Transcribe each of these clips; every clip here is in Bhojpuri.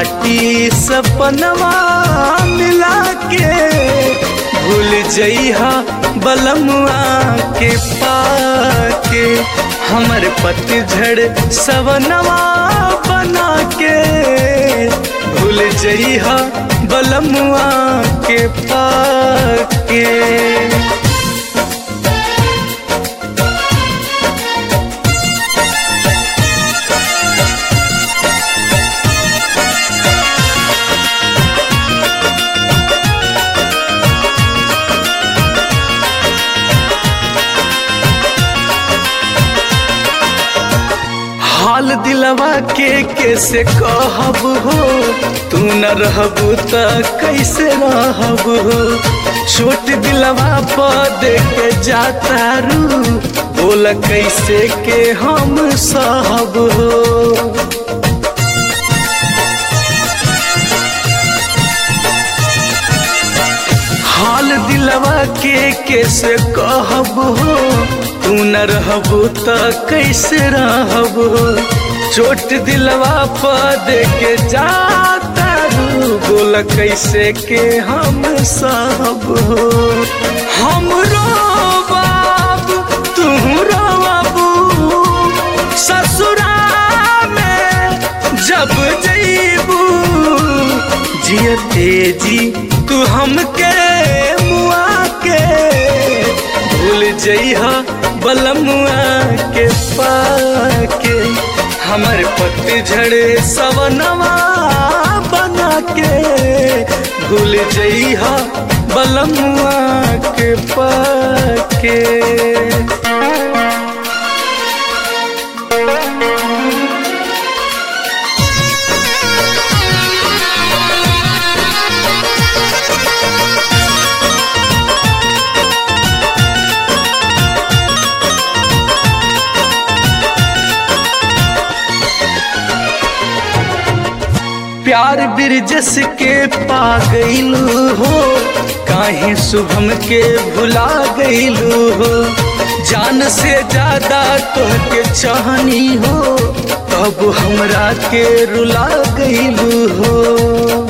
माटी सपनवा मिला के भूल जइहा बलमुआ के पाके हमर पतझड़ सवनवा बना के भूल जइहा बलमुआ के पाके हाल दिलवा के कैसे कहब हो तू न रहबू त कैसे रहब हो छोट दिलवा पर के जाता रू बोल कैसे के हम सहब हो हाल दिलवा के कैसे कहब हो तू न रहबू त कैसे रहब हो चोट दिलवा पर के जाता रू बोल कैसे के हम सब हो हम बाब तू बाबू ससुरा में जब जईबू जिय तेजी तू हमके मुआ के भूल जइहा बलमुआ के पाके हमर पतझड़ सवनवा बना के भूल जइहा बलमुआ के पाके प्यार बिरजस के पा गईलू हो काहे शुभम के भुला गईलू हो जान से ज्यादा तोहके चाहनी हो तब हमरा के रुला गईलू हो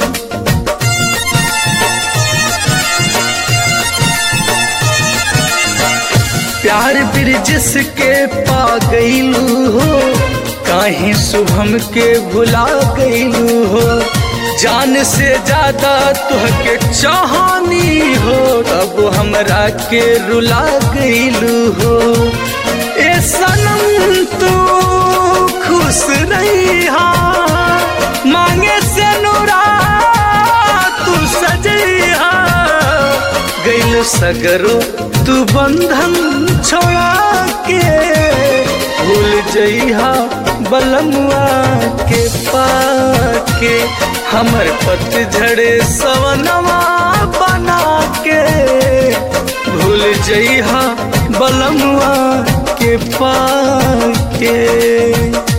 प्यार बिरजस के पा गईलू हो काहे शुभम के भुला गईलू हो जान से ज्यादा तुहके चाहनी हो तब हमरा के रुला गईलू हो ए सनम तू खुश रही मांगे से नुरा तू सजैहा गईलू सगरो तू बंधन छोड़ा के भूल जइहा बलमुआ के पाके हमर पतझड़ सवनवा बना के भूल जइहा बलमुआ के पाके